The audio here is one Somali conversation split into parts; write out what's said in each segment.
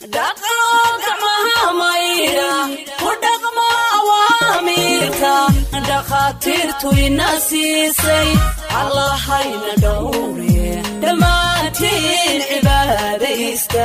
dhaqo gacmaha maydha ku dhaqmo awaamiirka dhakhaatiirtu ina siisay allahayna dhowre dhammaantiin cibaadaysta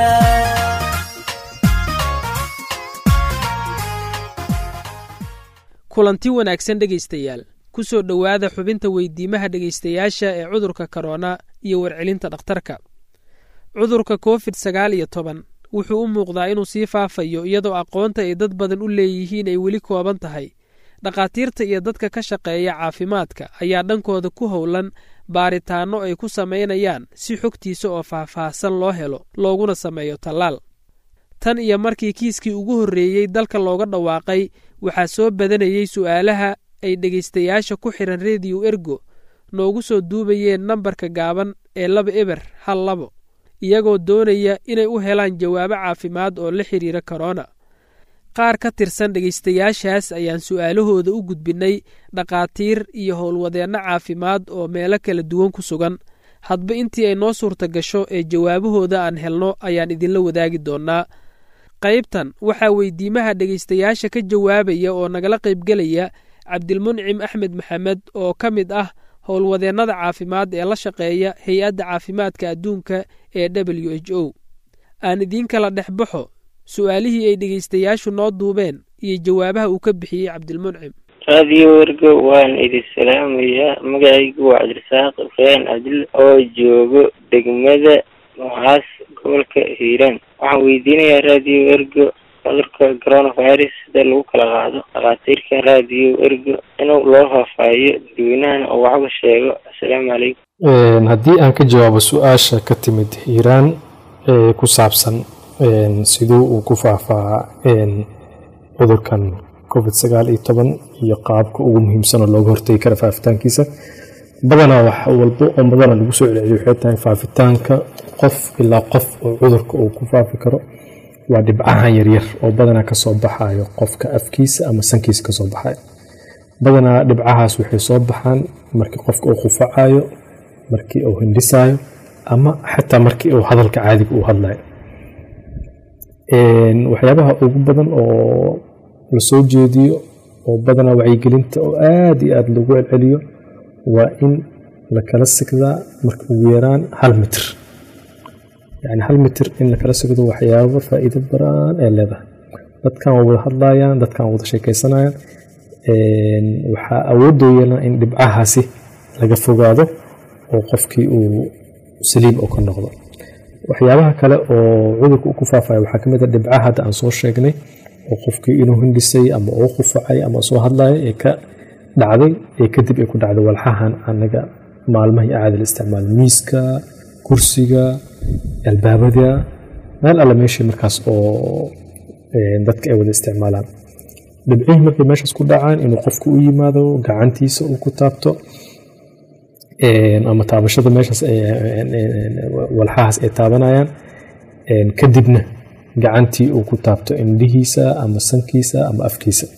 kulanti wanaagsan dhegaystayaal ku soo dhowaada xubinta weydiimaha dhegaystayaasha ee cudurka korona iyo warcelinta dhakhtarka cudurka covid sagaal iyo toban wuxuu u muuqdaa inuu sii faafayo iyadoo aqoonta ay dad badan u leeyihiin ay weli kooban tahay dhakhaatiirta iyo dadka ka shaqeeya caafimaadka ayaa dhankooda ku howlan baaritaanno ay ku samaynayaan si xogtiisa oo faahfaahsan loo helo looguna sameeyo tallaal tan iyo markii kiiskii ugu horreeyey dalka looga dhawaaqay waxaa soo badanayey su'aalaha ay dhegaystayaasha ku xihan rediyo ergo noogu soo duubayeen nambarka gaaban ee laba eber hal labo iyagoo doonaya inay u helaan jawaabo caafimaad oo la xiriira korona qaar ka tirsan dhegaystayaashaas ayaan su'aalahooda u gudbinnay dhakhaatiir iyo howlwadeenno caafimaad oo meelo kala duwan ku sugan hadba intii ay noo suurta gasho ee jawaabahooda aan helno ayaan idinla wadaagi doonnaa qaybtan waxaa weydiimaha dhegaystayaasha ka jawaabaya oo nagala qaybgelaya cabdilmuncim axmed maxamed oo ka mid ah howlwadeennada caafimaad ee la shaqeeya hay-adda caafimaadka adduunka ee w h o aan idiin kala dhex baxo su'aalihii ay dhegaystayaashu noo duubeen iyo jawaabaha uu ka bixiyey cabdilmuncim raadiyo wergo waan idin salaamayaa magacaygu waa cabdirasaaq ibraahin cabdil oo joogo degmada mucaas gobolka hiiraan waxaan weydiinayaa raadiyo wergo cudurka coronavirus sida lagu kala qaado dhakhaatiirka raadiyo ergo inuu loo faafaahiyo dadweynahana oo waxba sheego assalaamu calaykum haddii aan ka jawaabo su-aasha ka timid hiiraan ee ku saabsan siduu uu ku faafaa cudurkan covid sagaal iyo toban iyo qaabka ugu muhiimsanoo looga hortegi kara faafitaankiisa badanaa wax walbo oo badana lagu soo celceliyo waxay tahay faafitaanka qof ilaa qof oo cudurka uu ku faafi karo waa dhibcahan yaryar oo badanaa kasoo baxayo qofka afkiisa ama sankiisa kasoo baxayo badanaa dhibcahaas waxay soo baxaan markii qofka uu qufacayo markii uu hindhisayo ama xataa markii uu hadalka caadiga uu hadlayo waxyaabaha ugu badan oo lasoo jeediyo oo badanaa wacyigelinta oo aada iyo aada lagu celceliyo waa in lakala sigdaa marka ugu yaraan hal mitir yani hal mitir in lakala sigdo waxyaabo faa'iido badan ee leedahay dadkan waa wada hadlayaan dadkan waa wada sheekeysanayaan waxaa awoodoo yeelaa in dhibcahaasi laga fogaado oo qofkii uu saliim oo ka noqdo waxyaabaha kale oo cudurka uu ku faafaya waxaa ka mid a dhibcaha hadda aan soo sheegnay oo qofkii inuu hindhisay ama uu qufacay ama soo hadlaya ee ka dhacday ee kadib ay ku dhacday walxahan anaga maalmaha iyo caadil isticmaal miiska kursiga albaabada meel alle meeshii markaas oo dadka ay wada isticmaalaan dhibcihii markay meeshaas ku dhacaan inuu qofku u yimaado gacantiisa uu ku taabto ama taabashada meeshaas walxahaas ay taabanayaan kadibna gacantii uu ku taabto indhihiisa ama sankiisa ama afkiisa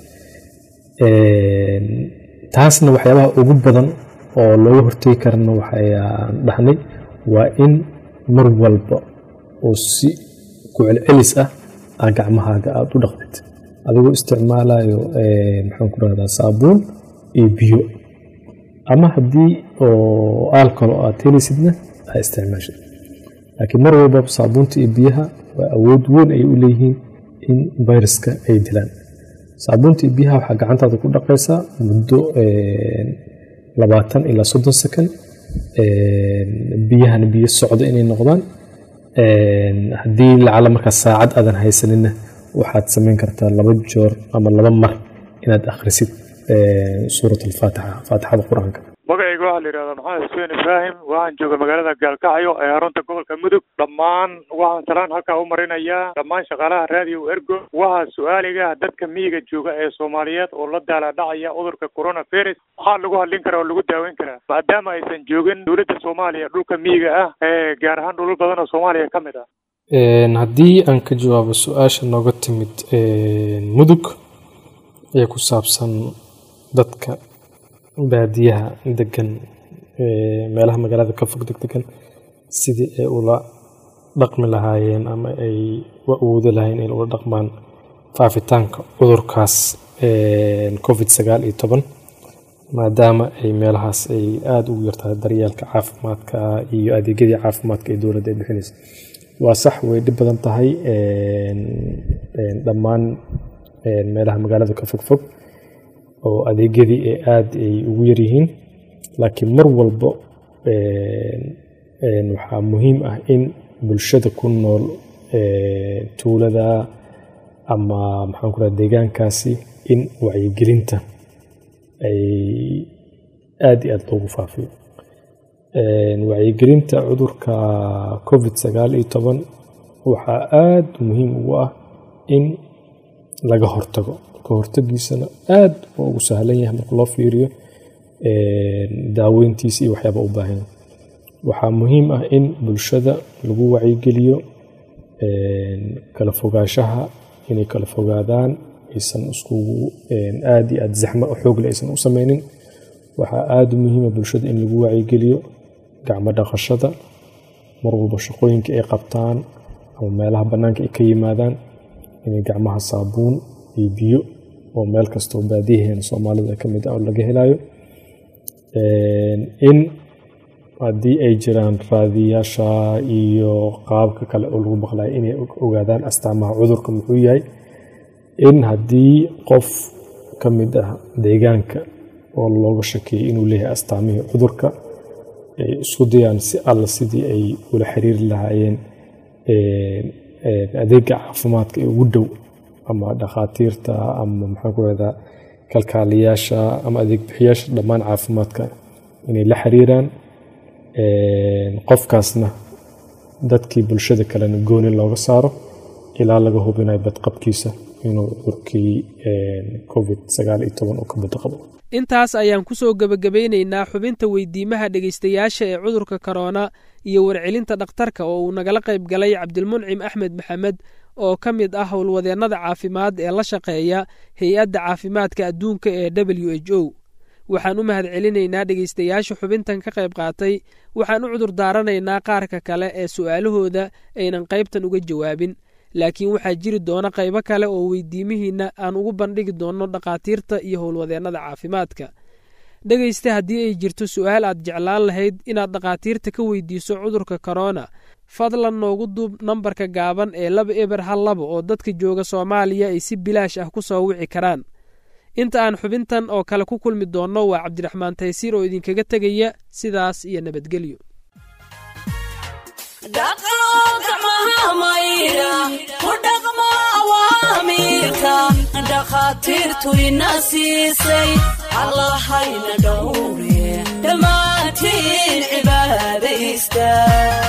taasna waxyaabaha ugu badan oo looga hortegi karana waxayaan dhahnay waa in mar walba oo si ku celcelis ah aa gacmahaaga aada u dhaqdid adigoo isticmaalayo maxaan ku rahdaa saabuun iyo biyo ama haddii oo alcol aad helaysidna aa isticmaashid laakiin mar walba saabuunta iyo biyaha waa awood weyn ay u leeyihiin in viruska ay dilaan saabuunta iyo biyaha waxaa gacantaada ku dhaqaysaa muddo labaatan ilaa soddon second biyahana biyo socdo inay noqdaan haddii lacala markaas saacad aadan haysanina waxaad samayn kartaa laba joor ama laba mar inaad akhrisid suurat alfaatixa faatixada qur-aanka magacayga waxaa la yidhahdaa maxamed xuseen ibraahim waxaan jooga magaalada gaalkacyo ee xarunta gobolka mudug dhammaan waxaan salaan halkaa u marinayaa dhammaan shaqaalaha raadiyo ergo waxaa su-aaliga dadka miyiga jooga ee soomaaliyeed oo la daala dhacaya cudurka coronavirus maxaa lagu hadlin karaa oo lagu daaweyn karaa maadaama aysan joogin dowladda soomaaliya dhulka miyiga ah ee gaar ahaan dhulal badan oo soomaaliya ka mid ah haddii aan ka jawaabo su-aasha nooga timid mudug ee ku saabsan dadka baadiyaha degan meelaha magaalada ka fog deg degan sidii ay ula dhaqmi lahaayeen ama ay u awoodi lahayn in ula dhaqmaan faafitaanka cudurkaas covid sagaal iyo toban maadaama ay meelahaas ay aada ugu yartahay daryeelka caafimaadka iyo adeegyadii caafimaadka ee dowladda ay bixinaysa waa sax way dhib badan tahay dhammaan meelaha magaalada ka fogfog oo adeegyadii ee aada ay ugu yaryihiin laakiin mar walbo waxaa muhiim ah in bulshada ku nool tuulada ama maxaan ku raha deegaankaasi in wacyigelinta ay aada iyo aada loogu faafiyo wacyigelinta cudurka covid sagaal iyo toban waxaa aada muhiim ugu ah in laga hortago ka hortagiisana aada waa ugu sahlan yahay marka loo fiiriyo daaweyntiisa iyo waxyaaba u baahan waxaa muhiim ah in bulshada lagu wacyigeliyo kala fogaanshaha inay kala fogaadaan aysan iskugu aada iyo aada zaxmo xoogle aysan u sameynin waxaa aada u muhiima bulshada in lagu wacyigeliyo gacmo dhaqashada mar walba shaqooyinka ay qabtaan ama meelaha bannaanka ay ka yimaadaan inay gacmaha saabuun iyo biyo oo meel kastoo baadiyaheena soomaalida ka mid ah oo laga helayo in haddii ay jiraan raadiyaasha iyo qaabka kale oo lagu maqlayo inay ogaadaan astaamaha cudurka muxuu yahay in haddii qof ka mid ah deegaanka oo looga shakeeyay inuu leeyahay astaamihii cudurka ay isku dayaan si alla sidii ay ula xiriiri lahaayeen adeega caafimaadka ee ugu dhow ama dhakhaatiirta ama maxaan ku rahdaa kalkaaliyaasha ama adeeg bixiyaasha dhammaan caafimaadka inay la xiriiraan qofkaasna dadkii bulshada kalena gooni looga saaro ilaa laga hubinayo badqabkiisa inuu cudurkii covid sagaal iyo toban uu ka badqabo intaas ayaan ku soo gebagabaynaynaa xubinta weydiimaha dhegaystayaasha ee cudurka korona iyo warcelinta dhakhtarka oo uu nagala qayb galay cabdilmuncim axmed maxamed oo ka mid ah howlwadeennada caafimaad ee la shaqeeya hay-adda caafimaadka adduunka ee w h o waxaan u mahad celinaynaa dhegaystayaasha xubintan ka qayb qaatay waxaan u cudur daaranaynaa qaarka kale ee su'aalahooda aynan qaybtan uga jawaabin laakiin waxaa jiri doona qaybo kale oo weydiimihiinna aan ugu bandhigi doonno dhakhaatiirta iyo howlwadeennada caafimaadka dhegaysta haddii ay jirto su'aal aad jeclaan lahayd inaad dhakhaatiirta ka weydiiso cudurka korona fadlan noogu duub nambarka gaaban ee laba eber hal laba oo dadka jooga soomaaliya ay si bilaash ah ku soo wici karaan inta aan xubintan oo kale ku kulmi doonno waa cabdiraxmaan taysiir oo idinkaga tegaya sidaas iyo nabadgelyo dhakhaatiirtu ina siisay allahayna dhowre dhammaantiin cibaada istaag